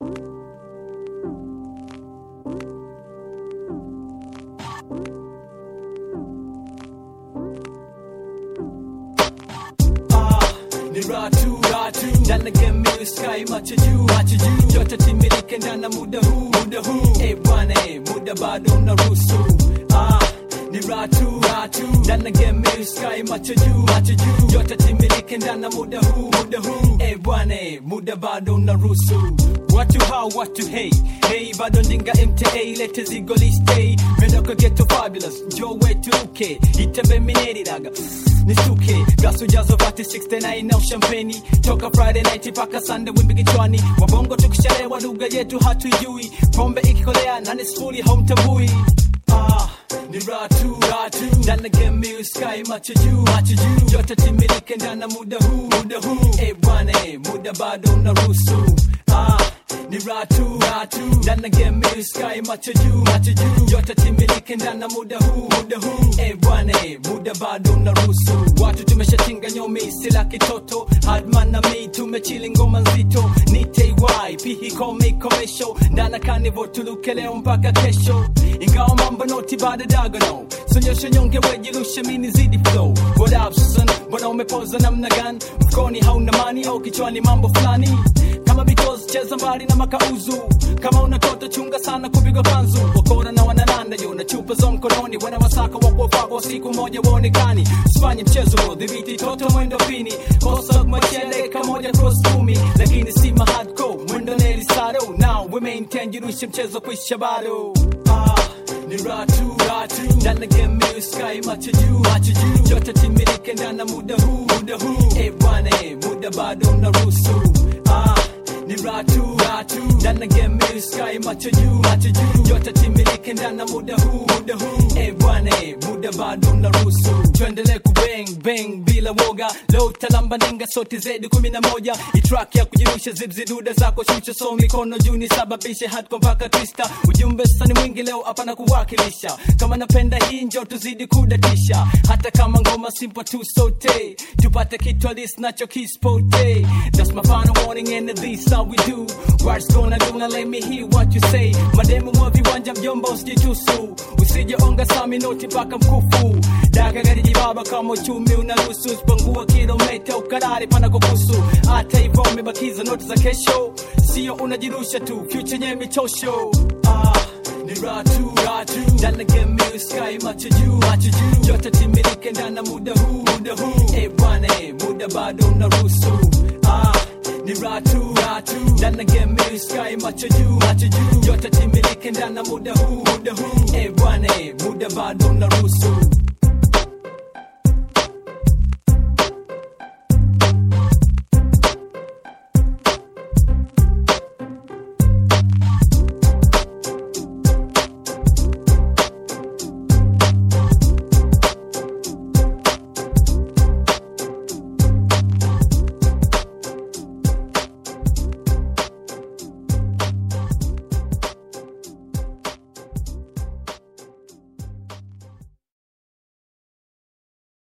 ni ratu ratu ndani game sky macho juu macho juu yote timilike ndani muda huu muda huu eh bwana eh muda bado unaruhusu ah ni ratu ratu ndani game sky macho juu macho juu yote timilike ndani muda huu muda huu eh bwana eh muda bado unaruhusu watu hao watu hey hey bado ndinga mta lete zigo listei mendoka geto fabulous njoo wetu uke itembe mineridaga nisuke gasu jazo vati 69 na ushampeni toka friday night mpaka sunday wimbi kichwani wabongo tukishalewa lugha yetu hatuijui pombe ikikolea nani sifuri haumtambui ah ni ratu ratu ndana game sky macho juu macho juu yote timilike ndana muda huu muda huu eh bwana eh muda bado unaruhusu ah ni ratu ratu ndana game sky macho juu macho juu yote timilike ndana muda huu muda huu eh bwana eh muda bado unaruhusu watu tumeshatinga nyomi sila kitoto hadman na mi tumechili ngoma nzito ni ty pihi kome komesho ndana kanivo tuluke leo mpaka kesho ingawa mambo noti bado dagono sonyesha nyonge wejirushe mini zidi flow what up son mbona umepoza namna gani mfukoni hauna mani au kichwani mambo fulani kama bitos cheza mbali na makauzu kama unatoto chunga sana kupigwa kanzu wakora na wanananda yo na chupa za mkononi wana wasaka wakuwafakwa siku moja waonekani sifanye mchezo huo dhibiti toto mwendo pini kosa machele kamoja cross kumi lakini si mahadco mwendo nelisado now we maintain jirushe mchezo kwisha bado ah ni ratu ratu ndana game sky macho juu macho juu yote timilike ndana muda huu muda huu eh bwana eh muda bado unaruhusu ah ni ratu ratu ndana game sky macho juu macho juu yote timilike ndana muda huu muda huu eh bwana eh muda bado unaruhusu tuendelee kubang bang bila woga leo talamba ndinga sote zedi kumi na moja itrack ya kujirusha zibziduda zako shusha so mikono juu nisababishe hatko mpaka twista ujumbe sani mwingi leo hapana kuwakilisha kama napenda hii njo tuzidi kudatisha hata kama ngoma simple tu sote tupate kitu alis nacho kispote that's my final warning and this how we do words gonna do now let me hear what you say mademu mwa viwanja mjomba usijitusu usije onga sami noti mpaka mkufu daga gari jibaba kama uchumi unaruhusu usipangua kilomita ukarari pana kukusu hata hivyo umebakiza noti za kesho sio unajirusha tu future nye michosho ah ni ratu ratu ndana game sky macho juu macho juu yote timilike ndana muda huu muda huu eh bwana eh muda bado unaruhusu ah ni ratu ratu ndana game sky macho juu macho juu yote timilike ndana muda huu muda huu eh bwana eh muda bado unaruhusu